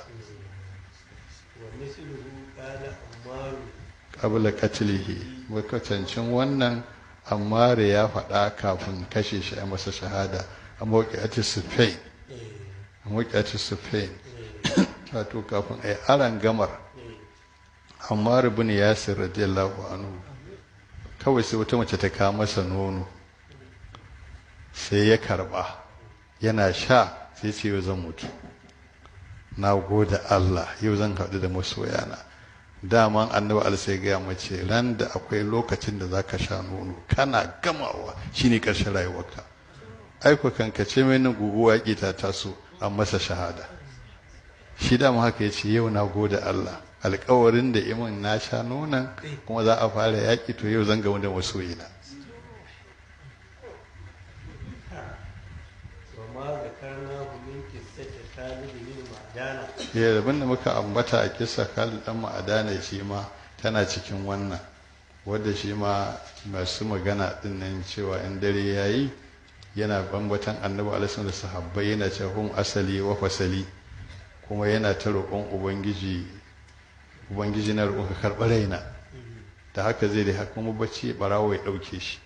ومثله قال عمار qabla qatlihi makatancin wannan ammar ya faɗa kafin kashe shi a masa shahada a mawqi'ati sufain a mawqi'ati sufain wato kafin ai aran gamar ammar ibn yasir radiyallahu anhu kawai sai wata mace ta kawo masa nono sai ya karba yana sha sai ce yau zan mutu na gode Allah yau zan haɗu da masoyana daman annabi Allah sai gaya mace ran da akwai lokacin da zaka sha nono kana gamawa shine ƙarshen rayuwarka aiko kanka ce mai nan guguwa yaƙi ta taso an masa shahada shi dama haka ya ce yau na gode Allah alkawarin da imin na sha nonon kuma za a fara yaƙi to yau zan gamu da masoyina وما ذكرناه من قصة خالد بن معدان ya abin da muka ambata a kisa Khalid dan ma'adana shi ma tana cikin wannan wadda shi ma masu magana din nan cewa in dare yayi yana bambatan annabi alaihi da sahabbai yana cewa hum asali wa fasali kuma yana ta roƙon ubangiji ubangiji na roƙon ka karɓi raina da haka zai da kuma bacci barawo ya ɗauke shi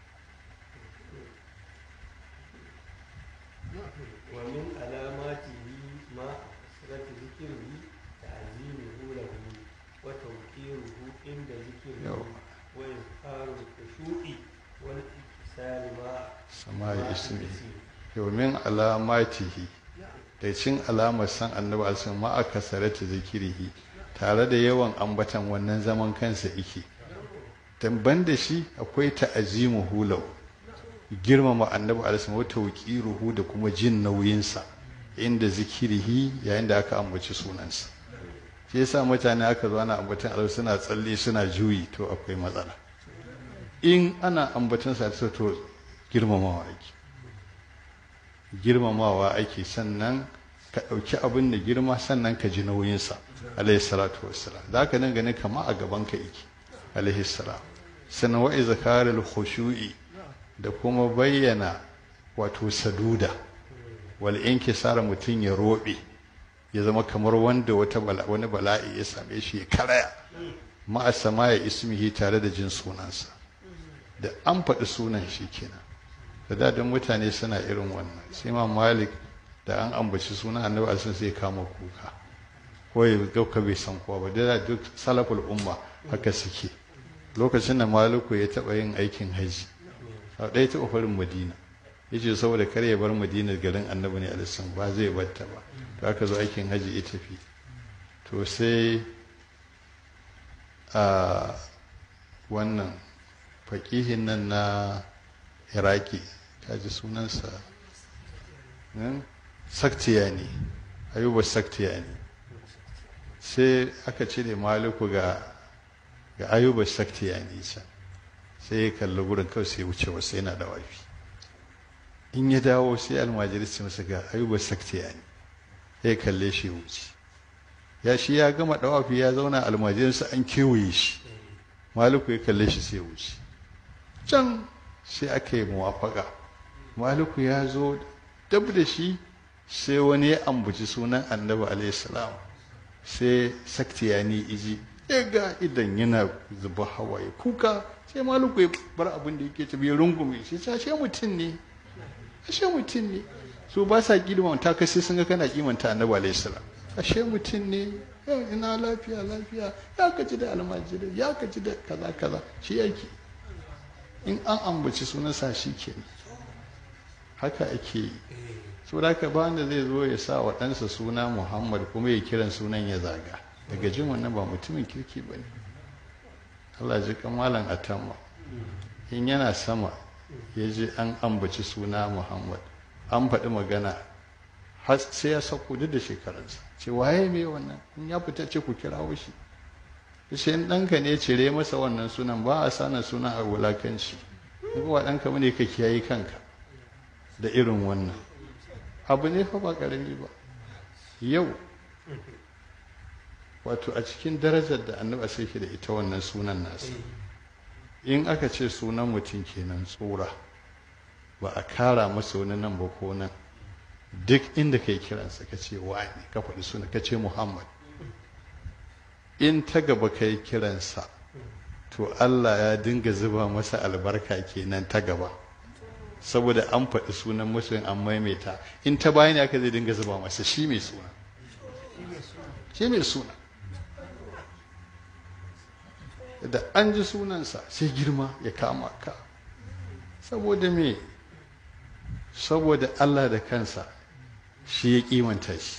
ومن علاماته ما كثرة ذكره تعظيمه له وتوقيره عند ذكره yau ismihi domin alamatihi da cin alamar san annabi alaihi ma aka sarata zikirihi tare da yawan ambatan wannan zaman kansa yake dan da shi akwai ta'azimu hulau girmama annabi alaihi wa tawqiruhu da kuma jin nauyinsa inda zikirihi yayin da aka ambaci sunansa shi yasa mutane aka zo ana ambatan alaihi suna tsalle suna juyi to akwai matsala in ana ambatan sa to girmamawa ake girmamawa ake sannan ka ɗauki abin da girma sannan ka ji nauyinsa alaihi salatu wassalam za ka dinga ne kama a gaban ka yake alaihi salam sannan wa izkarul khushu'i da kuma bayyana wato saduda wal inkisara mutum ya robe ya zama kamar wanda wata wani bala'i ya same shi ya karaya ma'a samaya ismihi tare da jin sunansa da an faɗi sunan shi kenan da dadin mutane suna irin wannan sai ma malik da an ambaci sunan annabi alisun sai kama kuka ko ya gauka bai san kowa ba da duk salaful umma haka suke lokacin da maliku ya taɓa yin aikin haji sau ɗaya taɓa farin madina ya ce saboda kar ya bar madina garin annabi ne alisun ba zai batta ba to aka zo aikin haji ya tafi to sai a wannan faƙihin nan na iraki ta ji sunansa saktiya ne ayuba saktiya ne sai aka cire maliku ga ga ayuba saktiya ne can sai ya kalli gurin kawai sai wuce wasu yana da wafi in ya dawo sai almajiri su masa ga ayuba saktiya ne ya kalle shi wuce ya shi ya gama dawafi ya zauna almajirinsa an kewaye shi maliku ya kalle shi sai wuce can sai aka yi muwafaka maliku ya zo dab da shi sai wani ya ambaci sunan annabi alaihissalam sai saktiyani iji ya ga idan yana zuba hawaye kuka sai maliku ya bar abin da yake tabi rungume sai ta ashe mutum ne ashe mutum ne su ba sa kimanta ka sai sun ga kana kimanta annabi alaihissalam ashe mutum ne yau ina lafiya lafiya ya kaji da almajirai ya kaji da kaza kaza shi yake in an ambaci sunansa shi ke haka ake yi so da ka ba wanda zai zo ya sa wa ɗansa suna muhammad kuma ya kiran sunan ya zaga daga jin wannan ba mutumin kirki ba ne allah ji kamalan atamma in yana sama ya ji an ambaci suna muhammad an faɗi magana har sai ya sauko duk da shekarunsa ce waye me wannan in ya fita ce ku kirawo shi sai ɗanka ne cire masa wannan sunan ba a sanin sunan a wulakanci in ba ɗanka ne ka kiyaye kanka da irin wannan abu ne fa ba ƙarami ba yau wato a cikin darajar da annabi sai da ita wannan sunan nasa in aka ce sunan mutum kenan tsora ba a kara masa wani nan ba ko nan duk inda ka yi kiransa ka ce wani ka faɗi suna ka ce muhammad in ta gaba ka yi kiransa to Allah ya dinga zuba masa albarka kenan ta gaba saboda an faɗi sunan musulun an maimaita in ta bayani aka zai dinga zuba masa shi mai suna shi mai suna da an ji sunansa sai girma ya kama ka saboda me saboda Allah da kansa shi ya kimanta shi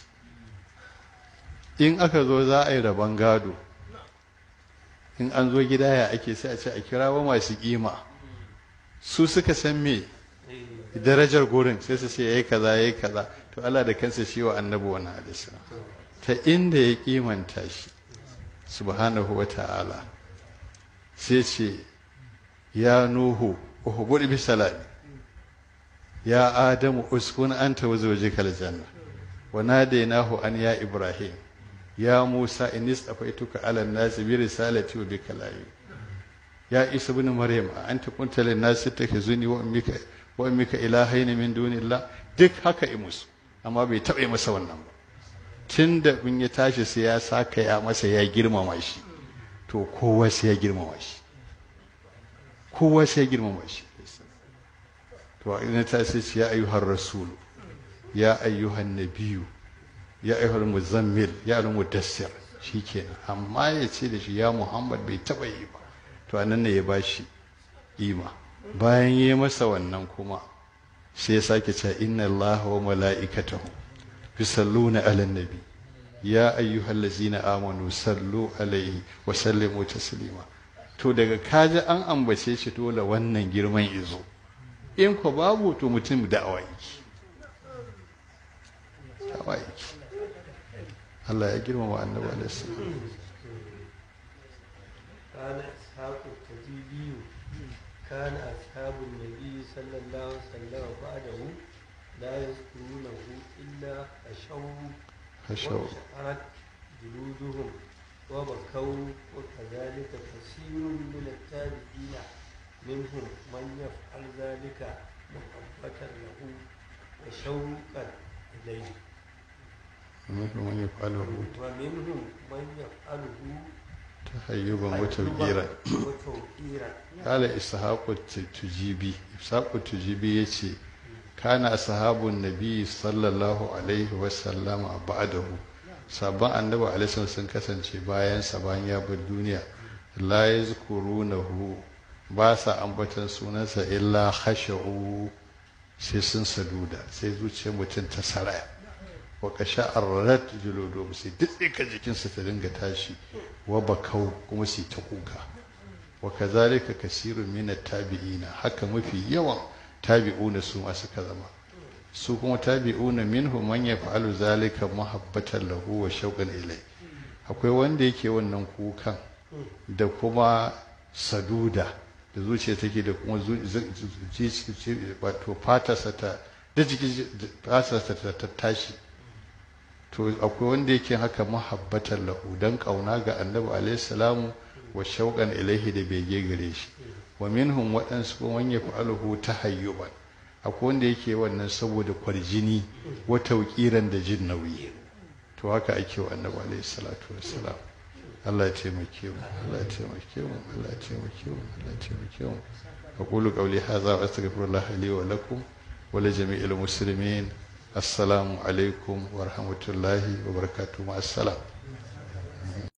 in aka zo za a yi rabon gado in an zo gida ya ake sai a ce a kira wa masu kima su suka san me darajar gurin sai su ce yayi kaza yayi kaza to Allah da kansa shi wa annabi wannan hadisi ta inda ya kimanta shi subhanahu wa ta'ala sai ce ya nuhu uhbud bi salami ya adamu uskun anta wa zawjikal janna wa nadainahu an ya ibrahim ya Musa in istafaituka ala nasi bi risalati wa bi kalami ya Isa ibn Maryam anta kunta lin nasi takhuzuni wa ummika wa ummika ilahaini min dunillah duk haka i musu amma bai taɓa masa wannan ba tunda in ya tashi sai ya saka ya masa ya girmama shi to kowa sai ya girmama shi kowa sai ya girmama shi to ina ta sai ya ayyuhar rasulu ya ayyuhan nabiyyu ya ayyuhal muzammil ya al mudassir shikenan amma ya ce da shi ya muhammad bai taba yi ba to anan ne ya bashi ima bayan yi masa wannan kuma sai ya sake cewa inna allaha wa mala'ikatahu yusalluna 'alan nabi ya ayyuhallazina amanu sallu alaihi wa sallimu taslima to daga kaji an ambace shi dole wannan girman izo in ko babu to mutum da'awa yake da'awa yake Allah ya girmama annabi alaihi salam قال إسحاق التجيبي كان أصحاب النبي صلى الله عليه وسلم بعده لا يذكرونه إلا خشوا خشوا وشعرت جلودهم وبكوا وكذلك كثير من التابعين منهم من يفعل ذلك محبة له وشوقا إليه ومنهم من يفعله ومنهم من يفعله تهيبا وتوقيرا وتوقيرا قال إسحاق التجيبي إسحاق التجيبي يتي كان أصحاب النبي صلى الله عليه وسلم بعده sabon annabi alaihi sun kasance bayan sa bayan ya bar duniya la yazkurunahu ba sa ambatan sunansa illa khashu sai sun saduda sai zuciyar mutum ta saraya wa qasha'arat juludu sai duk jikinsa ta dinga tashi wa bakau kuma su ta kuka wa kazalika kasirun min tabi'ina haka mafi yawan tabi'una su ma suka zama su kuma tabi'una minhu man yaf'alu zalika muhabbatan lahu wa shauqan ilai akwai wanda yake wannan kukan da kuma saduda da zuciya take da kuma wato fatarsa ta da jiki fatarsa ta tashi to akwai wanda yake haka muhabbatan lahu dan kauna ga annabi alaihi salamu wa shauqan ilaihi da bege gare shi wa minhum waɗansu kuma man yaf'aluhu tahayyuban akwai wanda yake wannan saboda kwarjini wata wakiran da jin nauyi to haka ake wa annabi alaihi salatu wassalam Allah ya taimake mu Allah ya taimake mu Allah ya taimake mu Allah ya taimake mu aqulu qawli hadha wa astaghfirullah li wa lakum wa li jami'il muslimin assalamu alaikum wa rahmatullahi wa barakatuh ma assalam